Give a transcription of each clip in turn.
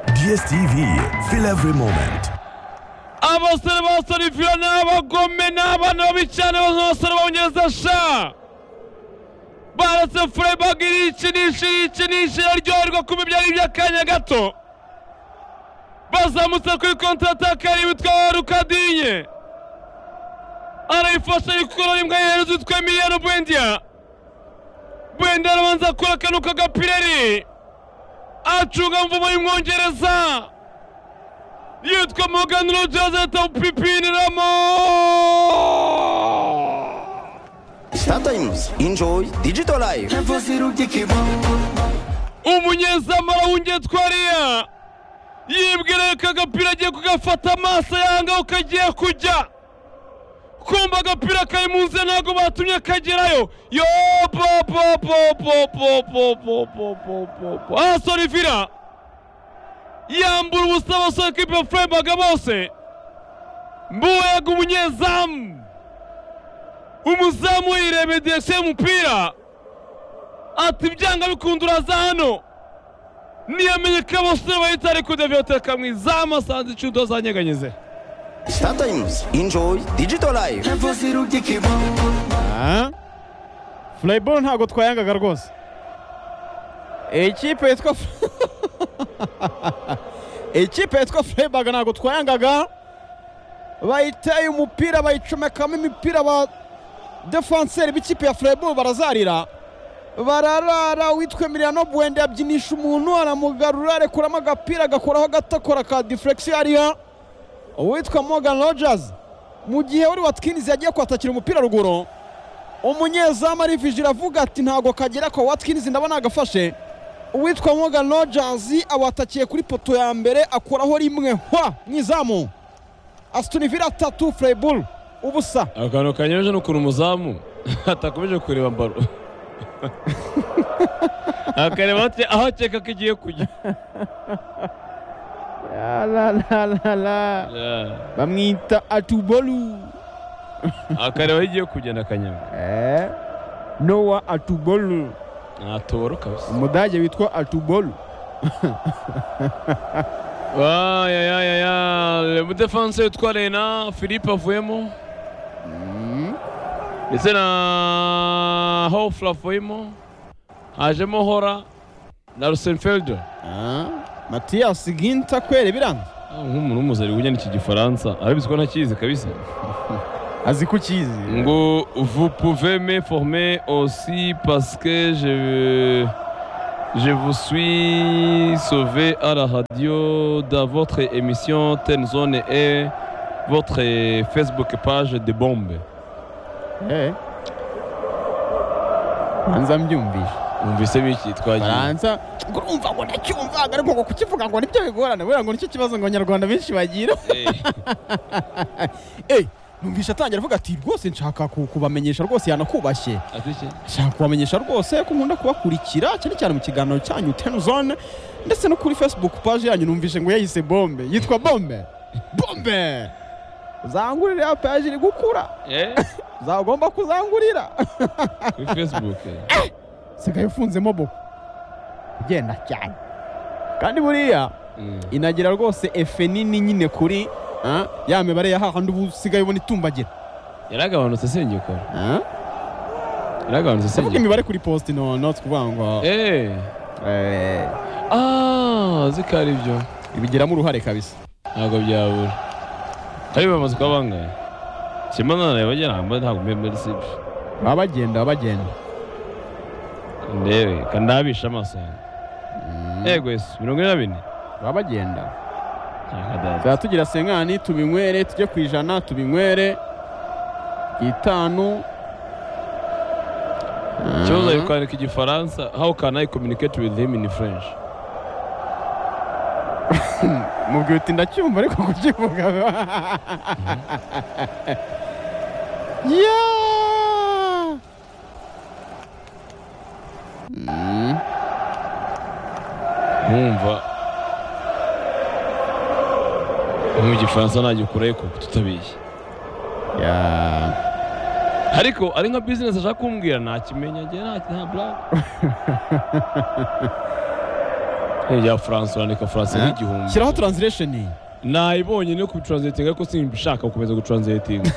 DSTV. Feel every moment. abasore basarifiya ni abagome ni abana babi cyane b'abasore b'abanyazasha baretse furebaga irikinisha irikinisha iraryoherwa kuba ibyo ari iby'akanya gato bazamutse kuri kontarataka witwa rukadinye arayifasha yikurura imbwa yehereza witwa miliyoni bwendiya bwendiya arabanza akora akantu k'agapireri acunga mvumo y'umwongereza yitwa Morgan Rogers ahita upipiniramo Star Times. Enjoy digital life. umunyezamu arawungetwa ariya yibwira ko agapira agiye kugafata amaso yanga kagiye kujya kumva agapira kari mu nzira ntabwo batumye kagerayo yo bo bo bo bo bo bo bo bo bo bo bo asora ivira yambura ubusa abasore kipe ya furebaga bose mbuwega umunyezamu umuzamu yirebeye direkisiyo y'umupira ati byanga bikunda uraza hano niyamenye ko abasore bahita ariko deviyote kamwizamu asanze icudo zanyeganyeze Star Times. Enjoy digital life. furayiboro ntabwo twayangaga rwose ikipe yitwa Fre- ikipe yitwa furayiboro ntabwo twayangaga bayiteye umupira bayicomekamo imipira ba defanseri b'ikipe ya furayiboro barazarira bararara uwitwa miliyano buwende yabyinisha umuntu aramugarura arekuramo agapira agakoraho agatakora ka diferegisiyo ariya uwitwa morgan rojazi mu gihe wari watkinizi yagiye kwatakira umupira ruguru umunyezamu arivije iravuga ati ntabwo kagera kwa watkinizi ndabona agafashe uwitwa morgan rojazi awatakiye kuri poto ya mbere akuraho rimwe hwa mu izamu asitunivira atatu furayiburu ubusa akantu kanyemeje ni ukuntu umuzamu atakomeje kureba mbaro akareba ati aho akeka ko igiye kujya Yeah. bamwita atubolu akareba aho igiye kugenda akanyama nowa atubolu natoboro kabisa umudage witwa atubolu ayayayaya umudefanse witwa rena philippe avuyemo ndetse na hofra avuyemo hajemo hora na rusenfelde matiyasi ginta kwere biranze nk'umuntu w'umuzari ujya n'iki gifaransa arabizi ko ntakizi kabisa azi ko ukizi ngo vous pouvez me former aussi parce que je je vous suis sauvé à la radio dans votre émission Ten Zone et votre Facebook page de bombe. Eh. banza mbyumvisha Mwumvise biki twagiye? baranza ngo urumva ngo ndacyumvaga ariko ngo kukivuga ngo nibyo bigorana buriya ngo nicyo kibazo ngo abanyarwanda benshi bagira Eh, eh numvisha atangira avuga ati rwose nshaka ku- kubamenyesha rwose yanakubashye ati iki? nshaka kubamenyesha rwose ko nkunda kubakurikira cyane cyane mu kiganiro cyanyu tenuzone ndetse no kuri facebook page yanyu numvishe ngo yayise bombe yitwa bombe bombe uzangurire ya page iri gukura Eh, uzagomba kuzangurira kuri Facebook. sigaye ufunzemo boko ugenda cyane kandi buriya Mm. inagira rwose efe nini nyine kuri ah, ya mibare ya hahandi ubu usigaye ubona itumbagira Yaragabanutse senyuka. Ah? Yaragabanutse ndavuga senyuka. imibare kuri posti no no si kuvuga ngo Eh. eh, Ah, zikari byo. ibigiramo uruhare kabisa ntabwo byabura ariko bamaze kuba bangahe kimanana yabagira ntabwo ntabwo mbe muri sibi baba bagenda baba bagenda ndebe kandabisha amaso yanjye yego yesu mirongo ine na bine baba bagenda Yakadaza. tuzaba tugira senkani tubinywere tujye ku ijana tubinywere itanu ikibazo ari Ah. kwandika igifaransa how can i communicate with him in french mubwira uti ndacyumva ariko kukivuga Yeah! Mm. nkumva mu gifaransa nagikurayo kuko tutabeshye Yeah. ariko ari nka bizinesi ashaka kumbwira ntakimenya njye nta nta buraga ya Francois urandika Francois nk'igihumbi shyiraho translation nayibonye no kubitranslatinga ariko simbishaka gukomeza gutranslatinga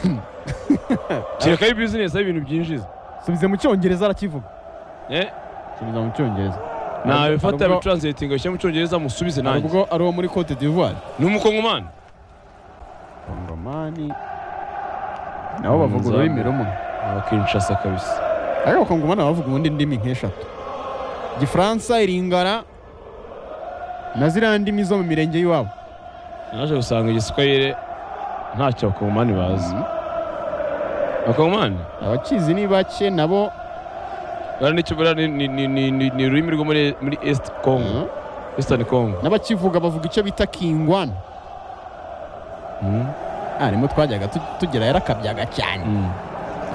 kerekaho bizinesi aho ibintu byinjiza subize mu cyongereza arakivuga Eh, subiza mu cyongereza nabifata Hari ubwo- bitranslatinga bishyira mu cyongereza musubize hari nanjye ubwo ari uwo muri cote d'ivoire ni umukongomani kongomani nabo Mm, bavuga ururimi rumwe akinshasa kabisa ariko abakongomani bavuga ubundi ndimi nk'eshatu igifaransa iringara na ziriya ndimi zo mu mirenge y'iwabo naje gusanga igiswahili ntacyo abakongomani bazi Mhm. abakongomani abakizi ni bake nabo bara n'icyo bara ni- ni- ni- ni ni- ni ururimi rwo muri muri east congo Mhm. eastern congo n'abakivuga bavuga icyo bita kingwana Mhm. ah nimo twajyaga tu- tugera yarakabyaga cyane Mhm.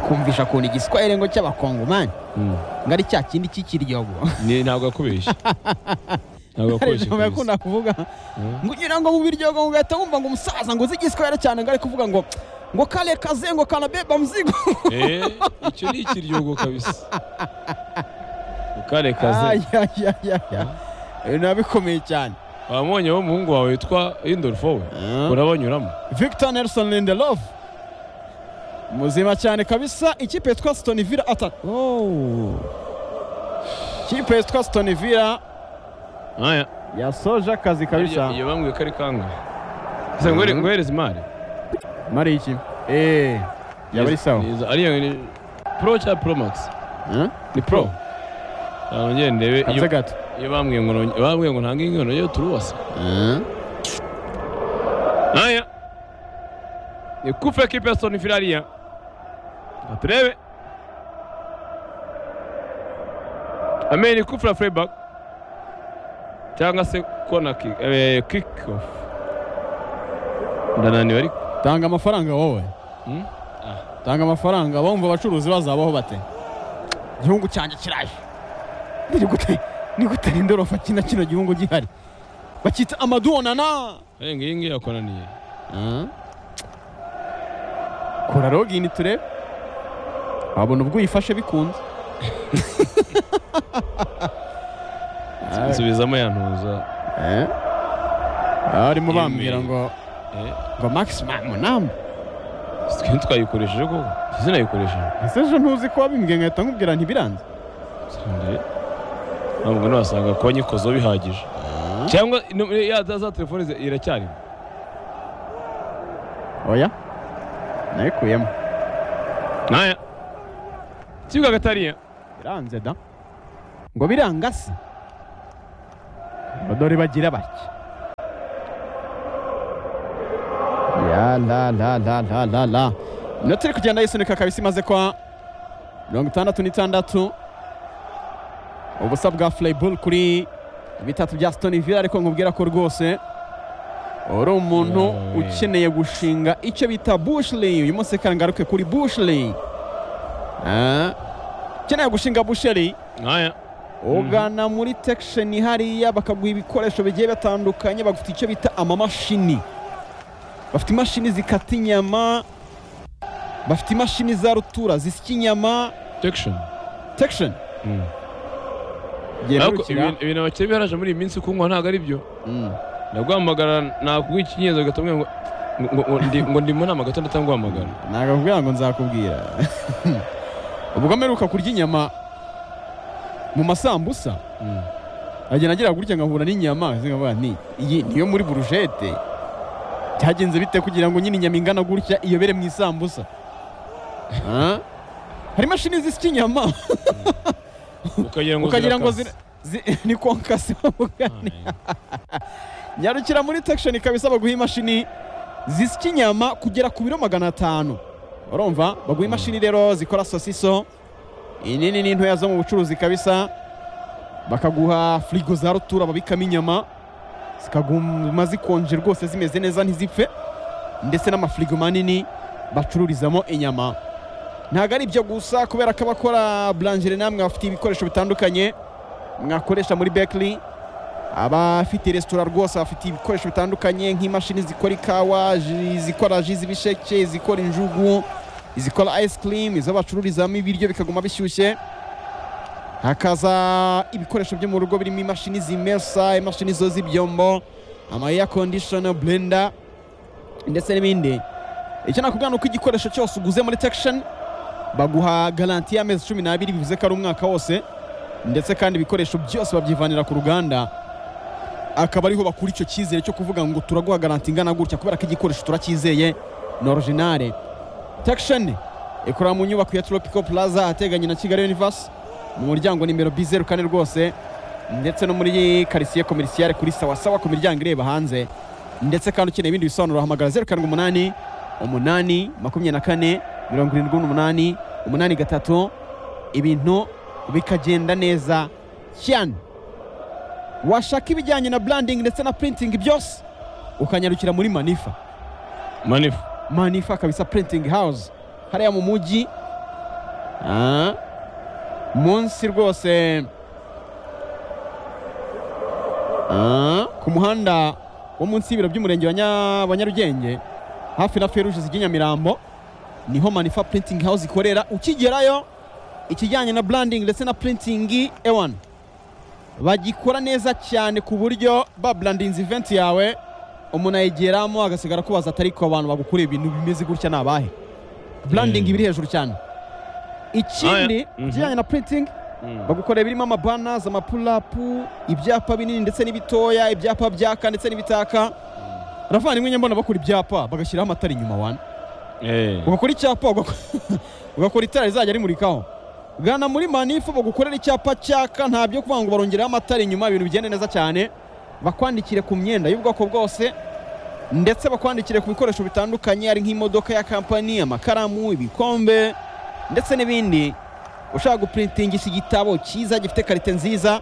kumvisha ukuntu igiswahili ngo cy'abakongomani Mhm. ngo ari cya kindi cy'ikiryogo Ni- ntabwo yakubeshye ntabwo yakubeshye Ijambo kabisa. yakunda kuvuga Mhm. ngo ugira ngo mu biryogo ngo ugahita wumva ngo umusaza ngo uzi igiswahili cyane ngo ari kuvuga ngo ngo kale kaze ngo kanabeba mzigo Eh, icyo ni ikiryogo kabisa ukarekaze ayayayaya biba bikomeye cyane wamubonye wo umuhungu wawe witwa indolfo we Mhm. urabanyuramo victor nelson lindelof muzima cyane kabisa ikipe yitwa stone villa atatu ikipe yitwa stone villa aya yasoje akazi kabisa iyo bambwiye ko ari kangahe ese ngo Mhm. nguhereze imari mari iki eee yaba ari sawa Niza- ariya ni pro cyangwa pro max Eh? ni pro nongere ndebe iyo- hanze gato iyo bambwiye ngo nonge- bambwiye ngo ntange inkono yo turubasa Eh? aya ni kufa ekipe ya stone villa ariya Reka turebe amenye ni kufa ya freiburg cyangwa se kona kick eh, kick off ndananiwe ariko tanga amafaranga wowe Hmm? tanga amafaranga bumva abacuruzi bazabaho bate igihugu cyanjye kiraje ni gute ni gute indorofa kina kino gihugu gihari bakita amadonana Eh, ngiyi ngiyi yakonaniye kora login turebe wabona ubwo uyifashe bikunze nsubizamo yantuza Eh? barimo Email. bambwira ngo eh. ngo maximum namba twe twayikoresheje koko ese nayikoresheje ese ejo ntuzi ko wabimbwiye nkahita nkubwira ntibiranze ntabwo nabasanga kuba nyikozeho bihagije cyangwa ino- ya za- za telefone ze- iracyarimo oya nayikuyemo naya kibuga gatariya biranze da ngo biranga se ngo dore bagira bake ya la la la la la la inota iri kugenda yisunika kabisa imaze kwa mirongo itandatu n'itandatu ubusa bwa furayiburu kuri bitatu bya sitoni vila ariko nkubwira ko rwose uri umuntu Yewe. ukeneye gushinga icyo bita bushiri uyu munsi kangaruke kuri bushiri Ah, ukeneye gushinga busheri naya ugana muri tekisheni hariya bakaguha ibikoresho bigiye bitandukanye bagufite icyo bita amamashini bafite imashini zikata inyama bafite imashini za rutura zisya inyama tekishoni tekisheni Mm. genda ariko urukira ibintu- ibintu abakire biharaje muri iyi minsi kunywa ntabwo ari byo Mm. ndaguhamagara nakuguha ikinyezo ugahita umbwira ngo ngo- ngo- ndi- ngo ndi mu nama gato ndetse nguhamagara nagakubwira ngo nzakubwira ubwo mperuka kurya inyama mu masambusa Mm. agenda agira gutya nkahura n'inyama zikavuga nti iyi niyo muri burujete byagenze bite kugira ngo nyine inyama ingana gutya iyobere mu isambusa Ah? hari imashini zisya inyama ukagira ngo ukagira ngo zirakase. zira- zi- ni konkasi bavuga nyarukira muri tekishoni kabisa baguha imashini zisya inyama kugera ku biro magana atanu urumva baguha imashini rero zikora sosiso inini n'intoya zo mu bucuruzi kabisa bakaguha firigo za rutura babikamo inyama zikaguma zikonje rwose zimeze neza ntizipfe ndetse n'amafirigo manini bacururizamo inyama ntabwo ari ibyo gusa kubera ko abakora burangere namwe bafite ibikoresho bitandukanye mwakoresha muri bekiri abafite resitora rwose bafite ibikoresho bitandukanye nk'imashini zikora ikawa ji- izikora ji z'ibisheke izikora injugu izikora ice cream izo bacururizamo ibiryo bikaguma bishyushye hakaza ibikoresho byo mu rugo birimo imashini zimesa imashini zoza ibyombo ama air conditioner blender ndetse n'ibindi icyo nakubwira ni uko igikoresho cyose uguze muri tekisheni baguha garanti y'amezi cumi n'abiri bivuze ko ari umwaka wose ndetse kandi ibikoresho byose babyivanira ku ruganda akaba ariho bakura icyo cyizere cyo kuvuga ngo turaguha garanti ingana gutya kubera ko igikoresho turacyizeye ni orijinale tekisheni ikorera mu nyubako ya toropiko puraza ahateganye na kigali yunivasi mu muryango nimero bizeru kane rwose ndetse no muri karisiye komerisiyare kuri sawasawa ku miryango ireba hanze ndetse kandi ukeneye ibindi bisobanuro hamagara zeru karindwi umunani umunani makumyabiri na kane mirongo irindwi n'umunani umunani gatatu ibintu bikagenda neza cyane washaka ibijyanye na branding ndetse na printing byose ukanyarukira muri manifa manifu manifa kabisa printing house hariya mu mujyi Ah, munsi rwose Ah, ku muhanda wo munsi y'ibiro by'umurenge wa Nya- wa nyarugenge hafi na feruje zijya i nyamirambo niho manifa printing house ikorera ukigerayo ikijyanye na branding ndetse na printing ewan bagikora neza cyane ku buryo ba brandinze event yawe umuntu ayigeramo agasigara kubaza atari ko abantu bagukoreye ibintu bimeze gutya ni abahe branding Mm. ibiri hejuru cyane ikindi Mhm. kijyanye na printing bagukorera birimo amabanazi amapulapu ibyapa binini ndetse n'ibitoya ibyapa byaka ndetse n'ibitaka ravandimwe nyambona bakora ibyapa bagashyiraho amatara inyuma wana ugakora icyapa ugako- ugakora itara rizajya rimurikaho gana muri manifu bagukorera icyapa cyaka nta byo kuvuga ngo barongeraho amatara inyuma ibintu bigenda neza cyane bakwandikire ku myenda y'ubwoko bwose ndetse bakwandikire ku bikoresho bitandukanye ari nk'imodoka ya kampani amakaramu ibikombe ndetse n'ibindi ushaka guprintingisa igitabo cyiza gifite karite nziza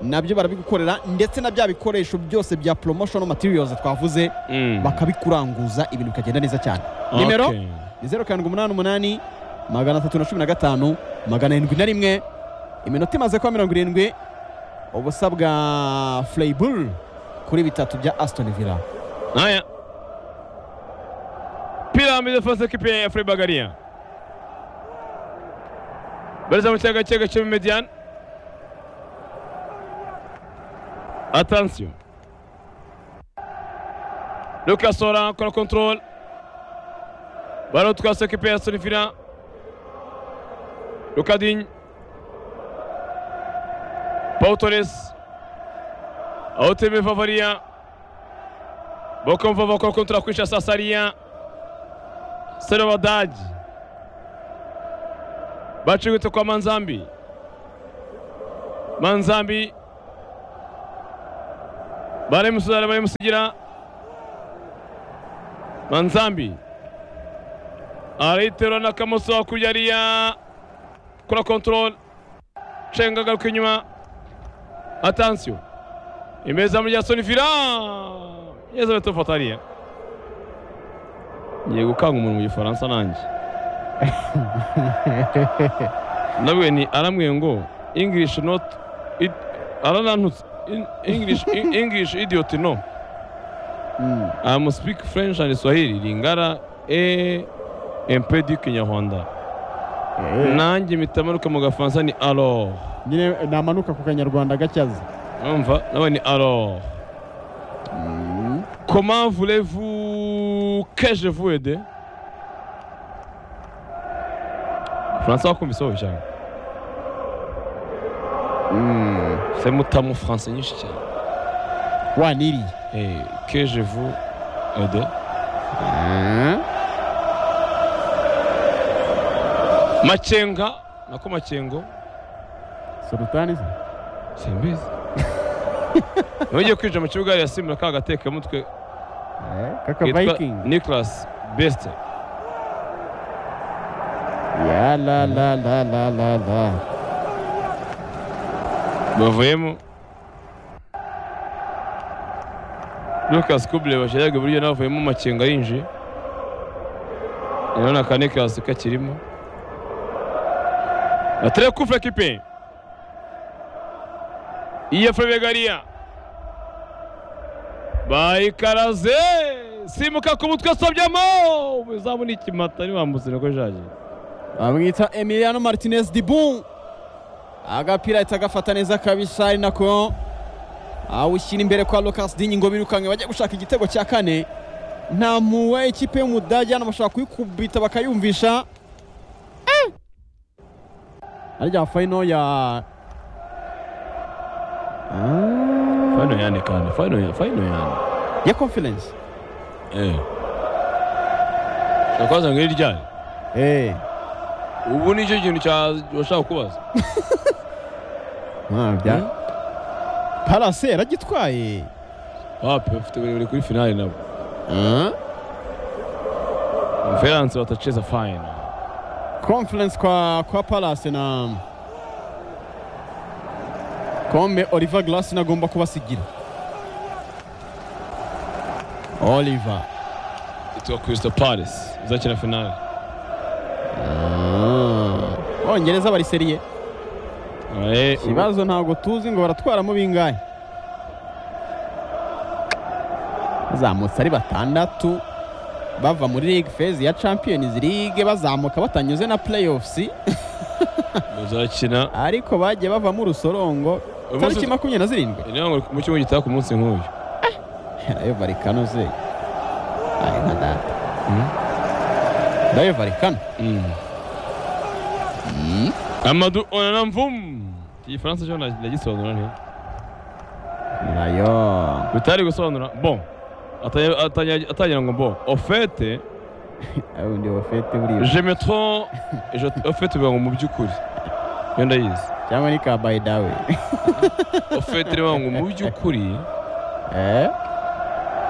nabyo barabigukorera ndetse na bya bikoresho byose bya promotional materials twavuze bakabikuranguza ibintu bikagenda neza cyane nimero ni zeru karindwi umunani umunani magana atatu na cumi na gatanu magana arindwi na rimwe iminota imaze kuba mirongo irindwi ubusa bwa fureyiburu kuri bitatu bya asitoni vila Haya. Pyramids first equipe ya Fred Bagaria. Bariza mu cyaga cyaga cyo median. Attention. Lucas Ora akora control. Baro twase equipe ya Solifina. Lucadin. Pau Torres. Auteme Favaria. bakumva bakora kontra kwisha sasariya serobadagi bacigutse kwa manzambi manzambi baramusudara baramusigira manzambi arayiterura na kamoso hakurya hariya kora kontorore cenga agaruka inyuma atansiyo imezamu rya sonifira yezabete fatariya ngiye gukanga umuntu mu gifaransa nanjye nabwe ni arambwiye ngo english not it, aranantutse In- english in- english idiot no am speak french and swahili lingara e empedi kinyarwanda nanjye mitamanuka mu gafaransa ni alors nyine namanuka ku kanyarwanda gacyaza Umva, nawe ni alors. Comment voulez-vous que je vous aide? François wakumvise wowe cyane. C'est mutamu français nyinshi cyane. waniriye Eh, que je vous aide. Macenga, nako macengo. sultani se Simbizi. Nujye kwinjira mu kibuga ya Simba ka gateke mutwe kaka Nicolas Beste. ya la la la la la la bavuyemo Lucas Kubler bashiraga iburyo navuyemo makenga yinjiye rero na Kanikas kakirimo atire kufra kipe iya Frebegaria bayikaraze simuka ku mutwe sobyamo uzamu ni ikimata ntiwambutse niko jaje bamwita emiliano martinez dibum agapira ahita agafata neza kabisa ari nako awushyira imbere kwa Lucas Digne ngo birukanke bajya gushaka igitego cya kane nta muwe ikipe y'umudage hano bashobora kuyikubita bakayumvisha arya fayino ya Fayino yane kandi fayino ya- fayino yane ya conference eh ushaka kubaza ngo iryari eh ubu nicyo kintu cya washaka kubaza mwabya parase yaragitwaye wapi bafite buri buri kuri finale nabo Feranse watacheza final conference kwa kwa parase na kombe oliver glasin agomba kubasigira oliver yitwa Crystal Palace izakina finale bongereza bariseriye Eh, ubu- ikibazo ntabwo tuzi ngo baratwaramo bingahe bazamutse ari batandatu bava muri league phase ya champions league bazamuka batanyuze na playoffs bazakina ariko bagiye bavamo urusorongo Uyu munsi- tariki makumyabiri na zirindwi ni ngo mu cyumweru gitaha ku munsi nk'uyu nayo valikano ze ayo nka data Mm. nayo valikano Mm. Amadou Onanamvum igifaransa cyo nta- ndagisobanura nti nayo bitari gusobanura bon Atanya- atanya- atangira ngo bon au fait ayo undi wafete buriya je me trompe je au fait bivuga ngo mu by'ukuri iyo ndayizi cyangwa ni kabayi dawe au fait bivuga ngo mu by'ukuri eh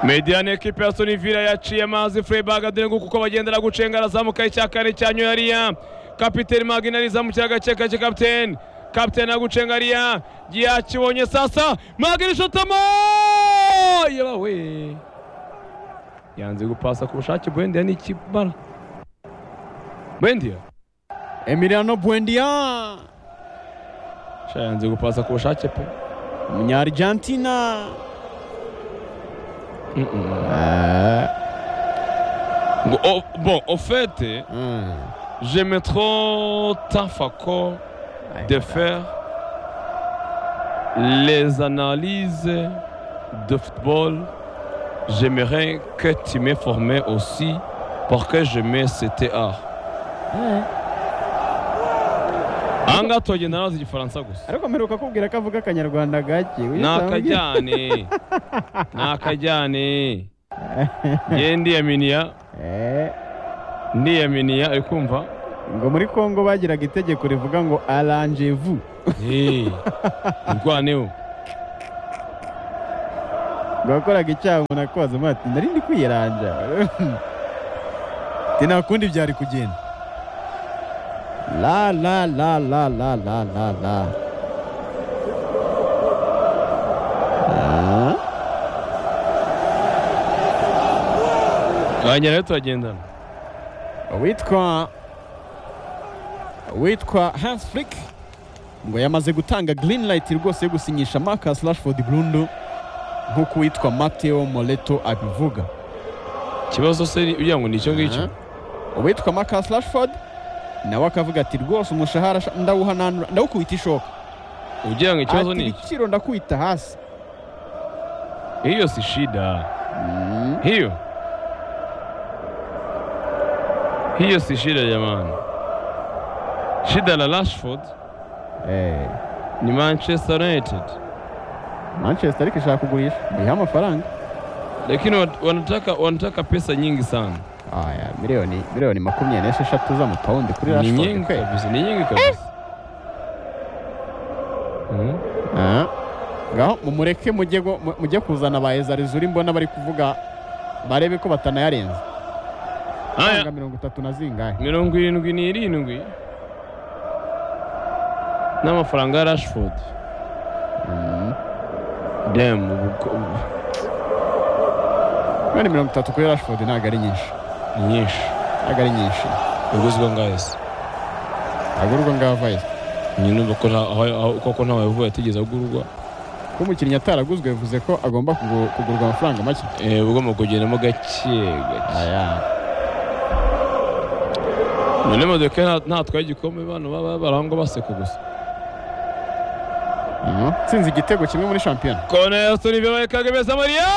Mediane ekipe ya Aston Villa yaciye amazi Freiburg adengu kuko bagendera gucenga arazamuka icya kane cya Nyoyariya kapiteni Magina rizamukira gake gake kapiteni kapiteni agucenga ariya yakibonye sasa Magina shotamo yebawe yanze gupasa ku bushake Buendia ni ikibara Buendia emiliano buendia Sha, yanze gupasa ku bushake pe umunya argentina Mm, mm. Ngo, oh, bon au fait je me trop tafako de faire les analyses de football. J'aimerais que tu me formes aussi parce que j'aimais cet art. Anga tugenda nazo igifaransa gusa ariko mperuka kubwira ko avuga akanyarwanda gake nakajyane nakajyane ye ndiyaminiya ndiyaminiya uri kumva ngo muri kongo bagiraga itegeko rivuga ngo aranjevu Eh, urwaneho ngo wakoraga icyaha umuntu akubaza umuntu ati nari ndi kwiyeranja ati nta kundi byari kugenda la la la la la la la la Ah. twagenda rero turagendana witwa witwa Hans Flick ngo yamaze gutanga green light rwose yo gusinyisha Marcus Rashford burundu nk'uko witwa Matteo Moreto abivuga ikibazo se ni- ugira ngo ni icyo ngicyo uwitwa Marcus Rashford nawe akavuga ati rwose umushahara sha- ndawuhananura ndawukubita ishoka ugira ngo ikibazo ati ni iki ibiciro ndakubita hasi hiyo si shida hiyo hiyo si shida jamani shida la Rashford eh, ni Manchester United Manchester ariko ishaka kugurisha biha amafaranga lakini wat- wanataka wanataka pesa nyingi sana aya miliyoni miliyoni makumyabiri n'esheshatu z'amapawundi kuri ni Rashford nyingi kweli kabisa ni nyingi kabisa Mm. Ah. ngaho mumureke mujye go- mu- mujye kuzana ba ezarizuri mbona bari kuvuga barebe ko batanayarenza haya Amafaranga mirongo itatu na zingahe mirongo irindwi n'irindwi n'amafaranga ya Rashford Mm. dem ubu Miliyoni mirongo itatu kuri Rashford ntabwo ari nyinshi ni nyinshi ntabwo ari nyinshi yaguzwe ngahese agurwa ngaho vayize nyine urumva ko nta- aho- aho- koko ntawe yavuye atigeze agurwa ko umukinnyi ataraguzwe bivuze ko agomba kugu- kugurwa amafaranga make Eh, ugomba kugendamo gake gake aya none modoka nta- ntatwaye igikombe bano baba barangwa baseka gusa atsinze igitego kimwe muri shampiyona kone ya Solivero ikagabeza Maria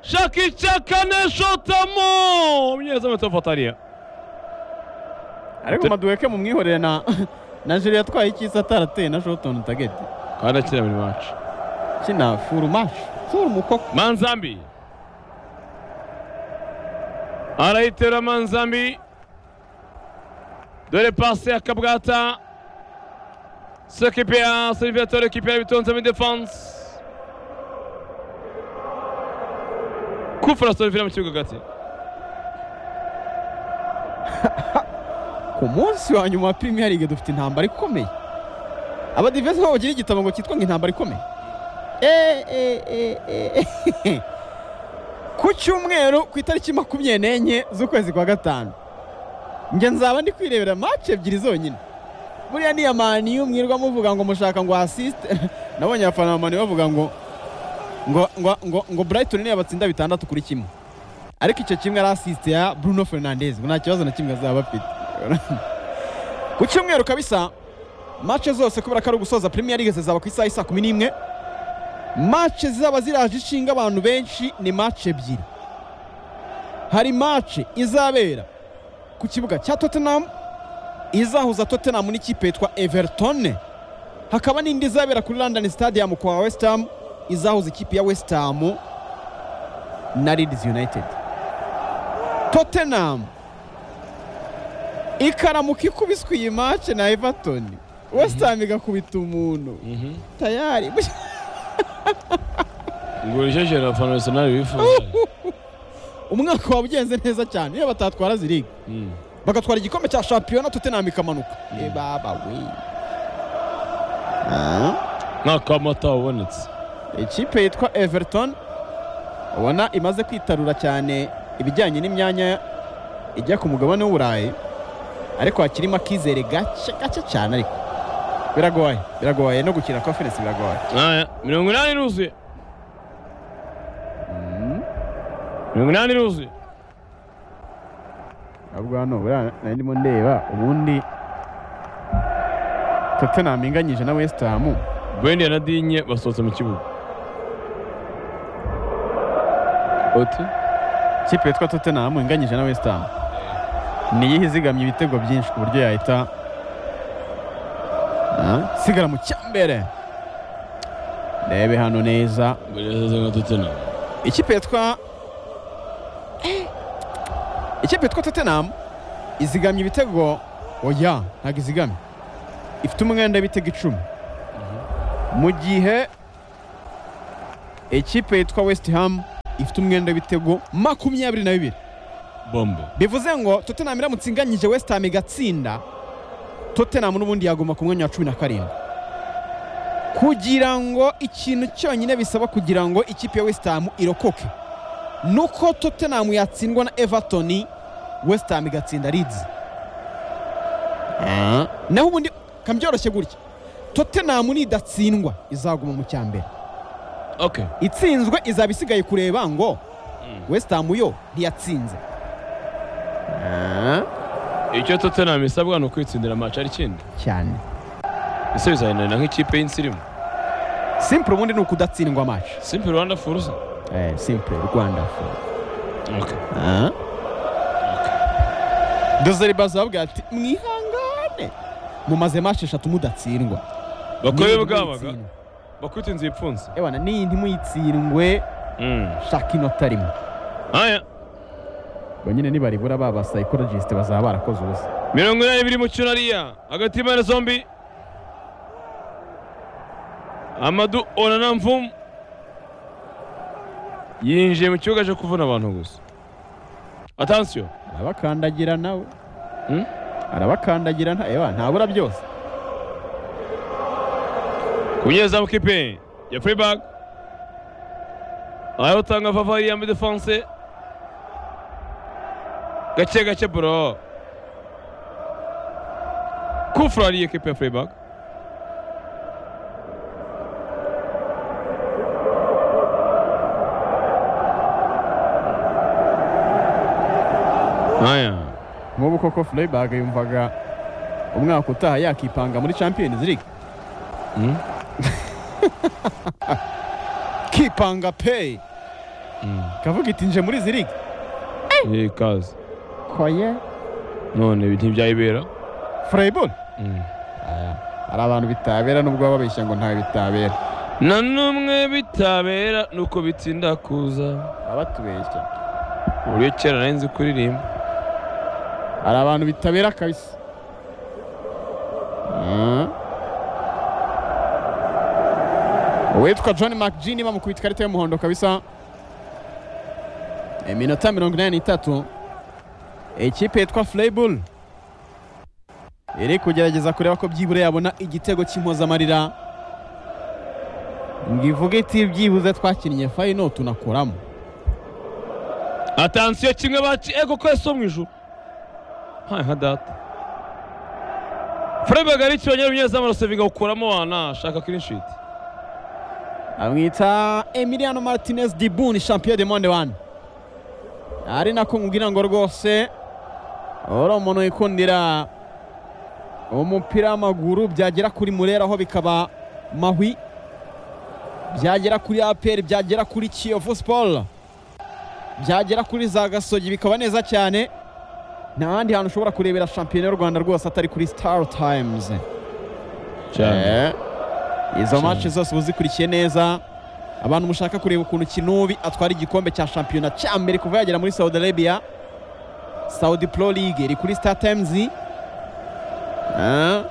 Shaki Chaka neshotamo umunyezamu atafatariya ariko maduweke mumwihorere na na jire yatwaye icyisa atarateye na shotoni tageti kandi akina buri maci kina furu mashi furu mukoko Manzambi arayitera Manzambi dore pasi ya Kabwata sur équipe A Solivero récupère le ballon de défense kufura Solivero mu kibuga hagati ku munsi wa nyuma wa Premier League dufite intambara ikomeye abadivensi nabo bagira igitabo ngo cyitwa ngo intambara ikomeye Eh, eh, eh, eh, eh. ku cyumweru ku itariki makumyabiri n'enye z'ukwezi kwa gatanu njye nzaba ndi kwirebera maci ebyiri zonyine buriya ni iya maniyu mwirwa muvuga ngo mushaka ngo asisite nabonye abafana ba maniyu bavuga ngo ngo ngo ngo ngo Brighton niyo batsinda bitandatu kuri kimwe ariko icyo kimwe ari asisite ya Bruno Fernandes ngo nta kibazo na kimwe azaba afite ku cyumweru kabisa mace zose kubera ko ari ugusoza Premier League zizaba ku isaha isa kumi n'imwe mace zizaba ziraje ishinga abantu benshi ni mace ebyiri hari mace izabera ku kibuga cya Tottenham izahuza Tottenham n'ikipe yitwa Everton hakaba n'indi izabera kuri London Stadium kwa West Ham izahuza ikipe ya West Ham na Leeds United Tottenham ikaramuka ikubiswe iyi mace na Everton West Ham igakubita umuntu tayari ngo rishyashye na fana arsenal bifuza umwaka wabugenze neza cyane iyo batatwara ziriga Mm. bagatwara igikombe cya shampiyona Tottenham ikamanuka e baba we Ah. nta kamata wabonetse ikipe yitwa everton ubona imaze kwitarura cyane ibijyanye n'imyanya ijya ku mugabane w'uburayi ariko hakirimo akizere gake gake cyane ariko biragoye biragoye no gukina conference biragoye Aya, mirongo inani iruzuye mirongo inani iruzuye ntabwo hano buriya nari ndimo ndeba ubundi tottenham inganyije na west ham bwende na dinye basohotse mu kibuga oti ikipe yitwa tottenham inganyije na west ham niyihe izigamye ibitego byinshi ku buryo yahita Ah, sigara mu cyambere ndebe hano neza ngo rero nka tutena ikipe yitwa ikipe yitwa tottenham izigamye ibitego oya ntabwo izigamye ifite umwenda w'ibitego icumi mu gihe ikipe yitwa west ham ifite umwenda w'ibitego makumyabiri na bibiri bombe bivuze ngo tottenham iramutse inganyije west ham igatsinda tottenham n'ubundi yaguma ku mwanya wa cumi na karindwi kugira ngo ikintu cyonyine bisaba kugira ngo ikipe ya west ham irokoke nuko tottenham yatsindwa na everton west ham igatsinda leeds naho ubundi kambyoroshye gutya tottenham nidatsindwa izaguma mu cyambere ok itsinzwe izaba isigaye kureba ngo west ham yo ntiyatsinze icyo totena isabwa ni ukwitsindira amacu ari kindi cyane ese bizahinana nk'ikipe y'insirimu simple ubundi ni ukudatsindwa match simple rwanda furuza eh, simple rwanda ok dozeri bazababwira ati mwihangane mumaze match eshatu mudatsindwa bakobe Niyindi bwabaga muyitsindwe. bakwita inzu ipfunze ewana niyindi muyitsindwe Mm. shaka inota rimwe aya ubwo nyine nibaribura ba ba psychologist bazaba barakoze ubusa mirongo inani biri mu cyunariya hagati y'impande zombi amadu onana mvumu yinjiye mu kibuga cyo kuvuna abantu gusa atansiyo arabakandagira nawe Hmm? arabakandagira nta ewa ntabura byose ku munyezamu kipe ya furibag aho utanga favari ya midefanse gake gake bro kufura ariyo kipe ya furibag aya nk'ubu koko Freiburg yumvaga umwaka utaha yakipanga muri Champions League kipanga peyi kavuga iti nje muri izi ligi iyi kazi koye none ibi ntibyayibera furayiburu Mm. hari abantu bitabera nubwo baba babeshya ngo ntawe bitabera na n'umwe bitabera nuko bitinda kuza baba batubeshya uburyo kera nari nzi kuririmba hari abantu bitabera kabisa Mm. uwitwa john mcgin bamukubita ikarita y'umuhondo kabisa iminota mirongo inani n'itatu ikipe yitwa flaybull iri kugerageza kureba ko byibura yabona igitego cy'impozamarira ngo ivuge iti byibuze twakinnye fayino tunakuramo atansiyo kimwe baci ego ko so mu ijuru hayi nka data furebe bagari kibanyera umunyezamu arasevinga gukuramo wana shaka kirinshiti amwita emiliano martinez dibuni champion de monde one ari nako nkubwira ngo rwose uri umuntu wikundira umupira w'amaguru byagera kuri murera aho bikaba mahwi byagera kuri apr byagera kuri kiyovu siporo byagera kuri za gasogi bikaba neza cyane nta handi hantu ushobora kurebera shampiyona y'u rwanda rwose atari kuri star times Eh, izo Cyane. match zose uzikurikiye neza abantu mushaka kureba ukuntu kinubi atwara igikombe cya shampiyona cya mbere kuva yagera muri saudi arabia saudi pro league iri kuri star times Eh,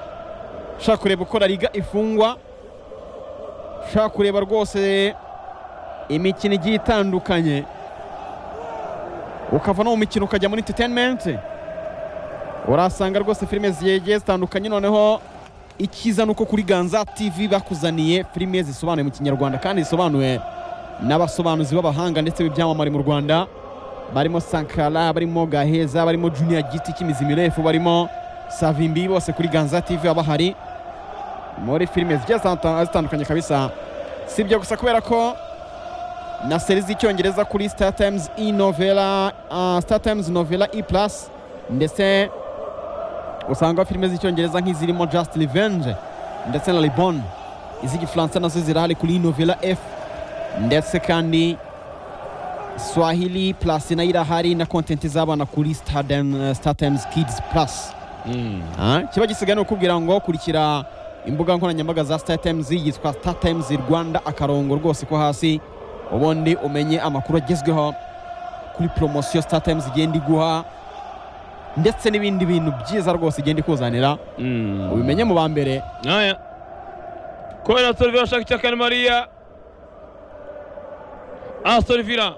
ushaka kureba uko La liga ifungwa ushaka kureba rwose imikino igiye itandukanye ukava no mu mikino ukajya muri entertainment urahasanga rwose filime zigiye zitandukanye noneho icyiza ni uko kuri ganza tv bakuzaniye filime zisobanuye mu kinyarwanda kandi zisobanuye n'abasobanuzi b'abahanga ndetse b'ibyamamare mu rwanda barimo sankara barimo gaheza barimo junior giti cy'imizi mirefu barimo savimbi bose kuri ganza tv baba bahari muri filime zigiye zitandukanye- zitandukanye kabisa si ibyo gusa kubera ko na seri z'icyongereza kuri star times e novela ah, star times novela e plus ndetse usanga filime z'icyongereza nk'izirimo just revenge ndetse na libon iz'igifaransa nazo zirahari kuri novela f ndetse kandi swahili plus nayo irahari na kontenti z'abana kuri Stardem- star times kids plus Ah, kiba gisigaye ni ukubwira ngo kurikira imbuga nkoranyambaga za star times yitwa star times rwanda akarongo rwose ko hasi ubundi umenye amakuru agezweho kuri poromosiyo star times igenda iguha ndetse n'ibindi bintu byiza rwose igenda ikuzanira ubimenye mu ba mbere Aya. Kubera Aston Villa ashaka icya Kane Maria. Aston Villa